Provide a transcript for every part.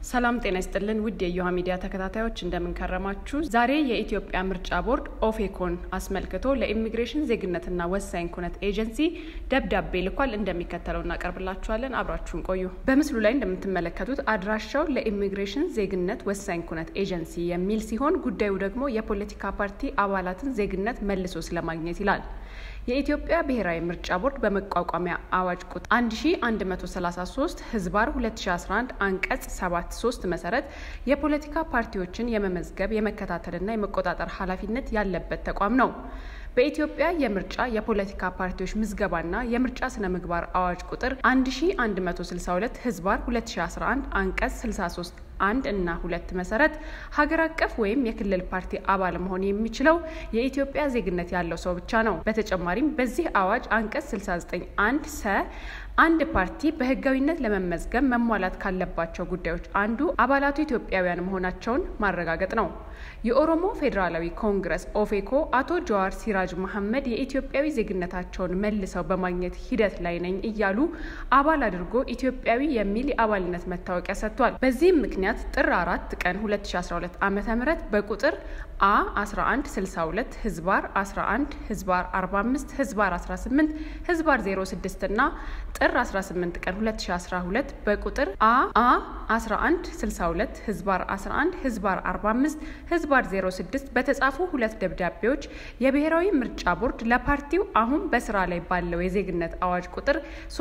ሰላም ጤና ይስጥልን ውድ የዮሃ ሚዲያ ተከታታዮች እንደምንከረማችሁ። ዛሬ የኢትዮጵያ ምርጫ ቦርድ ኦፌኮን አስመልክቶ ለኢሚግሬሽን ዜግነትና ወሳኝ ኩነት ኤጀንሲ ደብዳቤ ልኳል። እንደሚከተለው እናቀርብላችኋለን። አብራችሁን ቆዩ። በምስሉ ላይ እንደምትመለከቱት አድራሻው ለኢሚግሬሽን ዜግነት ወሳኝ ኩነት ኤጀንሲ የሚል ሲሆን ጉዳዩ ደግሞ የፖለቲካ ፓርቲ አባላትን ዜግነት መልሶ ስለማግኘት ይላል። የኢትዮጵያ ብሔራዊ ምርጫ ቦርድ በመቋቋሚያ አዋጅ ቁጥር 1133 ህዝባር 2011 አንቀጽ 73 መሰረት የፖለቲካ ፓርቲዎችን የመመዝገብ የመከታተልና የመቆጣጠር ኃላፊነት ያለበት ተቋም ነው። በኢትዮጵያ የምርጫ የፖለቲካ ፓርቲዎች ምዝገባና የምርጫ ስነ ምግባር አዋጅ ቁጥር 1162 ህዝባር 2011 አንቀጽ 63 አንድ እና ሁለት መሰረት ሀገር አቀፍ ወይም የክልል ፓርቲ አባል መሆን የሚችለው የኢትዮጵያ ዜግነት ያለው ሰው ብቻ ነው። በተጨማሪም በዚህ አዋጅ አንቀጽ 69 አንድ ሰ አንድ ፓርቲ በህጋዊነት ለመመዝገብ መሟላት ካለባቸው ጉዳዮች አንዱ አባላቱ ኢትዮጵያውያን መሆናቸውን ማረጋገጥ ነው። የኦሮሞ ፌዴራላዊ ኮንግረስ ኦፌኮ አቶ ጀዋር ሲራጅ መሐመድ የኢትዮጵያዊ ዜግነታቸውን መልሰው በማግኘት ሂደት ላይ ነኝ እያሉ አባል አድርጎ ኢትዮጵያዊ የሚል የአባልነት መታወቂያ ሰጥቷል። በዚህም ምክንያት ጥር አራት ቀን 2012 ዓ ም በቁጥር አ 1162 ህዝባር 11 ህዝባር 45 ህዝባር 18 ህዝባር 06 እና ጥር 18 ቀን 2012 በቁጥር አ አ 1162 ህዝባር 11 ህዝባር 45 ህዝባር 06 በተጻፉ ሁለት ደብዳቤዎች የብሔራዊ ምርጫ ቦርድ ለፓርቲው አሁን በስራ ላይ ባለው የዜግነት አዋጅ ቁጥር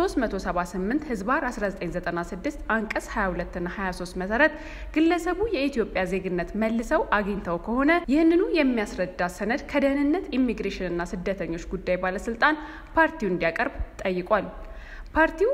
378 ህዝባር 1996 አንቀጽ 22 እና 23 መሰረት ግለሰቡ የኢትዮጵያ ዜግነት መልሰው አግኝተው ከሆነ ይህንኑ የሚያስረዳ ሰነድ ከደህንነት ኢሚግሬሽንና ስደተኞች ጉዳይ ባለስልጣን ፓርቲው እንዲያቀርብ ጠይቋል። ፓርቲው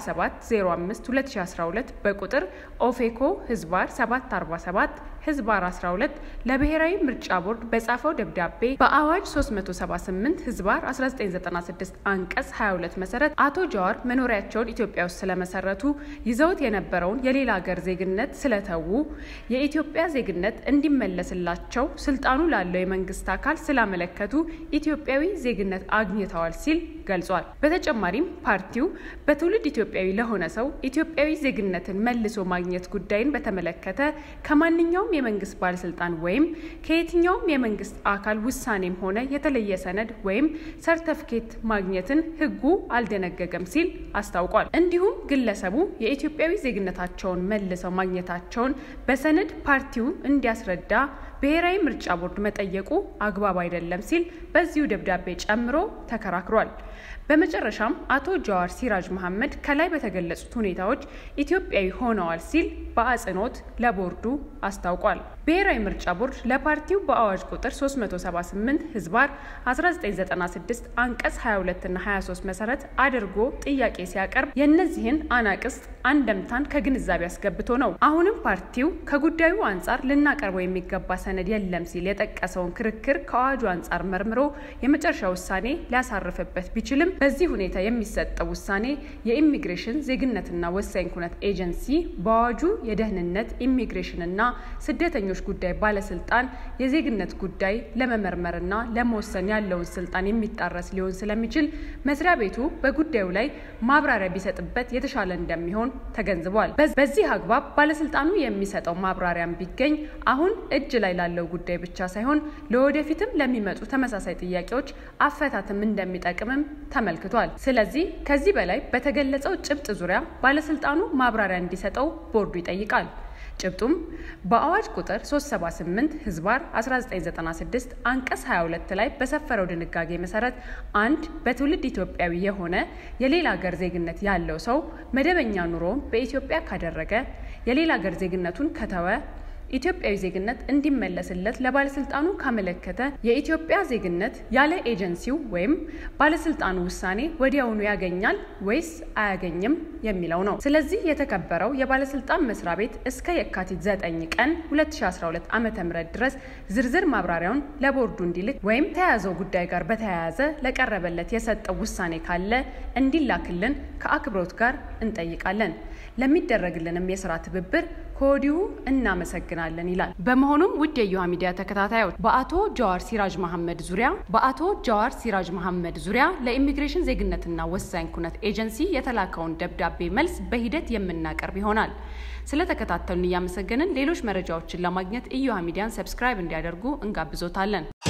በ2705 2012 በቁጥር ኦፌኮ ህዝባር 747 ህዝባር 12 ለብሔራዊ ምርጫ ቦርድ በጻፈው ደብዳቤ በአዋጅ 378 ህዝባር 1996 አንቀጽ 22 መሰረት አቶ ጀዋር መኖሪያቸውን ኢትዮጵያ ውስጥ ስለመሰረቱ ይዘውት የነበረውን የሌላ ሀገር ዜግነት ስለተዉ የኢትዮጵያ ዜግነት እንዲመለስላቸው ስልጣኑ ላለው የመንግስት አካል ስላመለከቱ ኢትዮጵያዊ ዜግነት አግኝተዋል ሲል ገልጿል። በተጨማሪም ፓርቲው በትውልድ ኢትዮጵያዊ ለሆነ ሰው ኢትዮጵያዊ ዜግነትን መልሶ ማግኘት ጉዳይን በተመለከተ ከማንኛውም የመንግስት ባለስልጣን ወይም ከየትኛውም የመንግስት አካል ውሳኔም ሆነ የተለየ ሰነድ ወይም ሰርተፍኬት ማግኘትን ህጉ አልደነገገም ሲል አስታውቋል። እንዲሁም ግለሰቡ የኢትዮጵያዊ ዜግነታቸውን መልሰው ማግኘታቸውን በሰነድ ፓርቲው እንዲያስረዳ ብሔራዊ ምርጫ ቦርድ መጠየቁ አግባብ አይደለም ሲል በዚሁ ደብዳቤ ጨምሮ ተከራክሯል። በመጨረሻም አቶ ጀዋር ሲራጅ መሐመድ ከላይ በተገለጹት ሁኔታዎች ኢትዮጵያዊ ሆነዋል ሲል በአጽንኦት ለቦርዱ አስታውቋል። ብሔራዊ ምርጫ ቦርድ ለፓርቲው በአዋጅ ቁጥር 378 ህዝባር 1996 አንቀጽ 22 እና 23 መሰረት አድርጎ ጥያቄ ሲያቀርብ የእነዚህን አናቅስት አንደምታን ከግንዛቤ አስገብቶ ነው። አሁንም ፓርቲው ከጉዳዩ አንጻር ልናቀርበው የሚገባ ሰነድ የለም ሲል የጠቀሰውን ክርክር ከአዋጁ አንጻር መርምሮ የመጨረሻ ውሳኔ ሊያሳርፍበት ቢችልም በዚህ ሁኔታ የሚሰጠው ውሳኔ የኢሚግሬሽን ዜግነትና ወሳኝ ኩነት ኤጀንሲ በአዋጁ የደህንነት ኢሚግሬሽንና ስደተኞች ጉዳይ ባለስልጣን የዜግነት ጉዳይ ለመመርመርና ለመወሰን ያለውን ስልጣን የሚጣረስ ሊሆን ስለሚችል መስሪያ ቤቱ በጉዳዩ ላይ ማብራሪያ ቢሰጥበት የተሻለ እንደሚሆን ተገንዝቧል። በዚህ አግባብ ባለስልጣኑ የሚሰጠው ማብራሪያም ቢገኝ አሁን እጅ ላይ ላለው ጉዳይ ብቻ ሳይሆን ለወደፊትም ለሚመጡ ተመሳሳይ ጥያቄዎች አፈታትም እንደሚጠቅምም ተመልክቷል። ስለዚህ ከዚህ በላይ በተገለጸው ጭብጥ ዙሪያ ባለስልጣኑ ማብራሪያ እንዲሰጠው ቦርዱ ይጠይቃል። ጭብጡም በአዋጅ ቁጥር 378 ህዝባር 1996 አንቀጽ 22 ላይ በሰፈረው ድንጋጌ መሰረት አንድ በትውልድ ኢትዮጵያዊ የሆነ የሌላ ሀገር ዜግነት ያለው ሰው መደበኛ ኑሮውን በኢትዮጵያ ካደረገ የሌላ ሀገር ዜግነቱን ከተወ ኢትዮጵያዊ ዜግነት እንዲመለስለት ለባለስልጣኑ ካመለከተ የኢትዮጵያ ዜግነት ያለ ኤጀንሲው ወይም ባለስልጣኑ ውሳኔ ወዲያውኑ ያገኛል ወይስ አያገኝም የሚለው ነው። ስለዚህ የተከበረው የባለስልጣን መስሪያ ቤት እስከ የካቲት 9 ቀን 2012 ዓ ም ድረስ ዝርዝር ማብራሪያውን ለቦርዱ እንዲልክ ወይም ተያያዘው ጉዳይ ጋር በተያያዘ ለቀረበለት የሰጠው ውሳኔ ካለ እንዲላክልን ከአክብሮት ጋር እንጠይቃለን። ለሚደረግልንም የስራ ትብብር ከወዲሁ እናመሰግናለን ይላል። በመሆኑም ውድ የእዮሃ ሚዲያ ተከታታዮች በአቶ ጀዋር ሲራጅ መሐመድ ዙሪያ በአቶ ጀዋር ሲራጅ መሐመድ ዙሪያ ለኢሚግሬሽን ዜግነትና ወሳኝ ኩነት ኤጀንሲ የተላከውን ደብዳቤ መልስ በሂደት የምናቀርብ ይሆናል። ስለተከታተሉን እያመሰገንን ሌሎች መረጃዎችን ለማግኘት እዮሃ ሚዲያን ሰብስክራይብ እንዲያደርጉ እንጋብዞታለን።